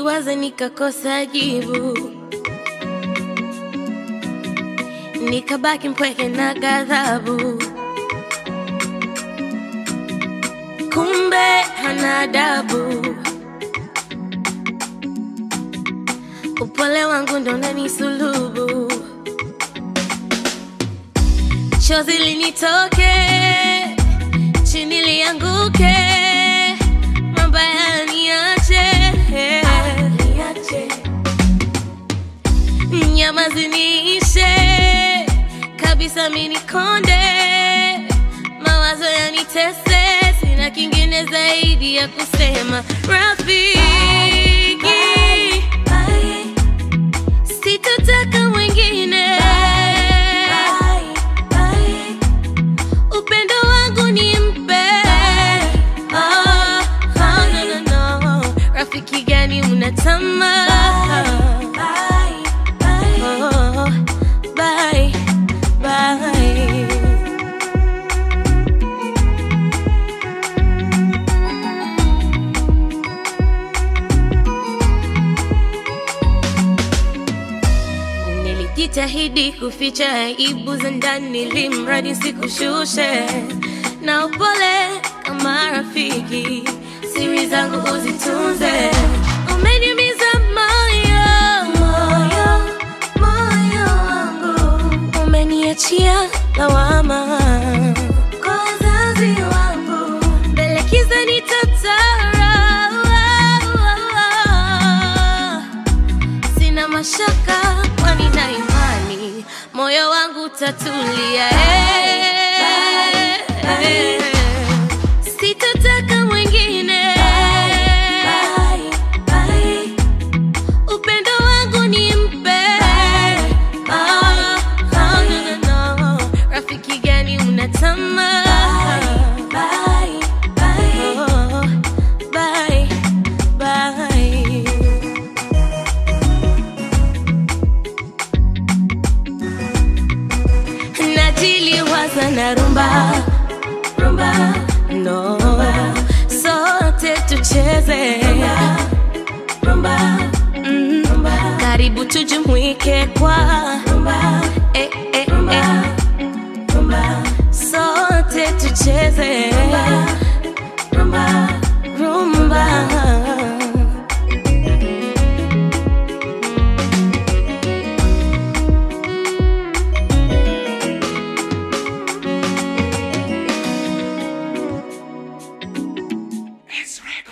niliwaza nikakosa jibu, nikabaki mpweke na ghadhabu. Kumbe hana adabu, upole wangu ndo unanisulubu, chozi linitoke chini lianguke, mabaya niache, nyama ziniishe kabisa, minikonde mawazo yanitese, sina kingine zaidi ya kusema rafiki, sitotaka mwingine upendo wangu ni mpe oh, oh, no, no, no. rafiki gani unatama oh, bye, bye. Nilijitahidi kuficha aibu za ndani, ili mradi sikushushe na upole kama rafiki, siri zangu uzitunze. Umeniumiza moyo, moyo, moyo wangu, umeniachia lawama kwa wazazi wangu, mbele kiza nitatara sina mashaka, kwani na imani moyo wangu utatulia. eh, eh. Sitataka mwingine, upendo wangu ni mpe. Ah, ah, no, no, no. Rafiki gani unatama? Oh, bye, bye. najiliwaza na rumba rumba no sote tucheze rumba mm. karibu tujumuike kwa rumba eh, eh, eh. sote tucheze rumba rumba It's record.